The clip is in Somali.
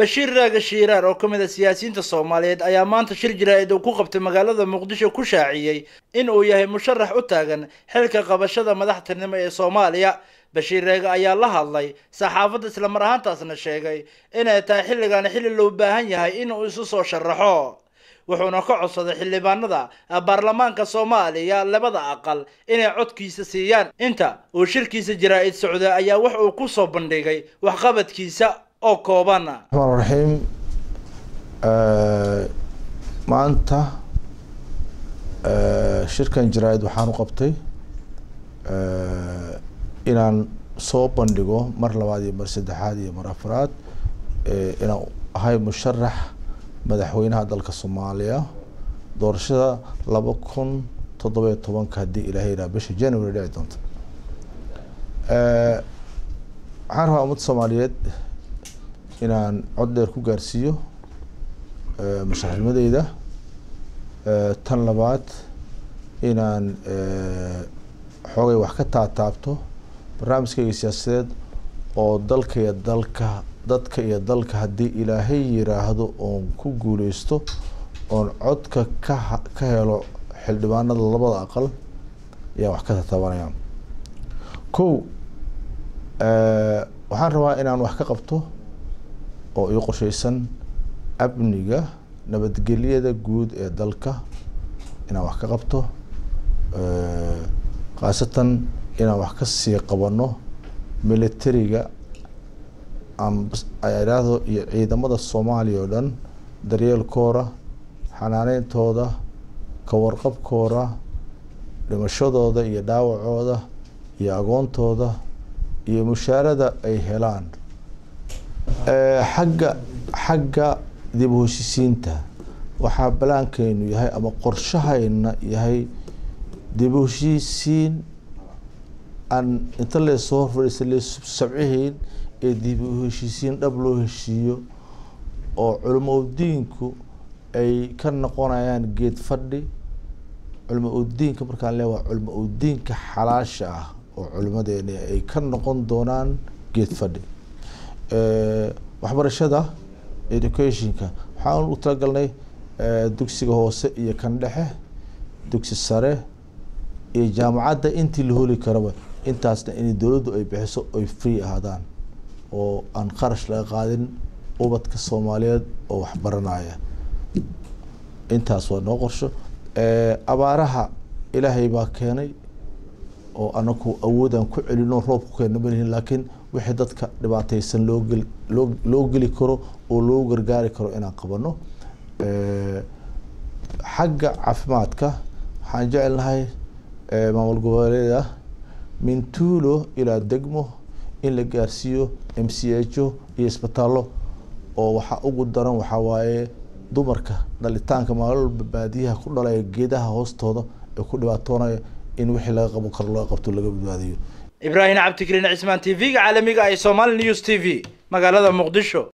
bashiir raaga shiiraar oo ka mid a siyaasiyiinta soomaaliyeed ayaa maanta shir jaraa'id uu ku qabtay magaalada muqdisho ku shaaciyey in uu yahay musharax u taagan xilka qabashada madaxtinimo ee soomaaliya bashiir reega ayaa la hadlay saxaafadda islamar ahaantaasna sheegay inay tahay xilligan xilli loo baahan yahay inuu isu soo sharaxo wuxuuna ka codsaday xildhibaanada baarlamaanka soomaaliya labada aqal inay codkiisa siiyaan inta uu shirkiisa jaraa'id socday ayaa wax uu ku soo bandhigay waxqabadkiisa oo kooban raxmaan raxiim maanta shirkan jaraa'id waxaan u qabtay inaan soo bandhigo mar labaad iyo mar saddexaad iyo mar afraad inaan ahay musharax madaxweynaha dalka soomaaliya doorashada laba kun toddobiyo tobanka haddii ilaahay yidhaha bisha january dhici doonta waxaan rabaa ummadda soomaaliyeed inaan cod dheer ku gaarsiiyo musharaxnimadeyda tan labaad inaan xoogay wax ka taataabto barnaamijkayga siyaasadeed oo dalka iyo dalka dadka iyo dalka haddii ilaahay yiraahdo oon ku guuleysto oon codka ka ka helo xildhibaanada labada aqal ayaa wax ka tataabanaya kow waxaan rabaa inaan wax ka qabto oo ii qorsheysan amniga nabadgelyada guud ee dalka inaan wax ka qabto khaasatan inaan wax ka sii qabano militariga idhaahdo iyo ciidamada soomaaliya oo dhan daryeelkooda xanaaneyntooda kawarqabkooda dhimashadooda iyo dhaawacooda iyo agoontooda iyo mushaarada ay helaan xagga xagga dib u heshisiinta waxaa balaankeynu yahay ama qorshahayna yahay dib u heshiisiin aan inta leesoo horfadhiisa leessabcihayn ee dib u heshiisiin dhab loo heshiiyo oo culimo udiinku ay ka noqonayaan geed fadhi culimo udiinka markaan le waa culimo udiinka xalaasha ah oo culimadeeni ay ka noqon doonaan geed fadhi waxbarashada educationka waxaan u talagalnay dugsiga hoose iyo kan dhexe dugsi sare iyo jaamacadda intii la holi karaba intaasna in dowladdu ay bixiso ay free ahaadaan oo aan qarash laga qaadin ubadka soomaaliyeed oo waxbaranaya intaas waa noo qorsho abaaraha ilaahay baa keenay oo anaku awoodaan ku celino roob ku keena malihin laakiin wixii dadka dhibaateysan loo geli loo loo geli karo oo loo gargaari karo inaan qabano xagga caafimaadka waxaan jecelnahay maamul goboleeda min tuulo ilaa degmo in la gaarsiiyo m c h o iyo isbitaallo oo waxaa ugu daran waxaa waaye dumarka dhalitaanka maalolba baadiyaha ku dhalaya geedaha hoostooda ee ku dhibaatoonaya in wixii laga qaban karo laga qabto laga badbaadiyo ibraahim cabdikariin cismaan t v-ga caalamiga ee somaali news t v magaalada muqdisho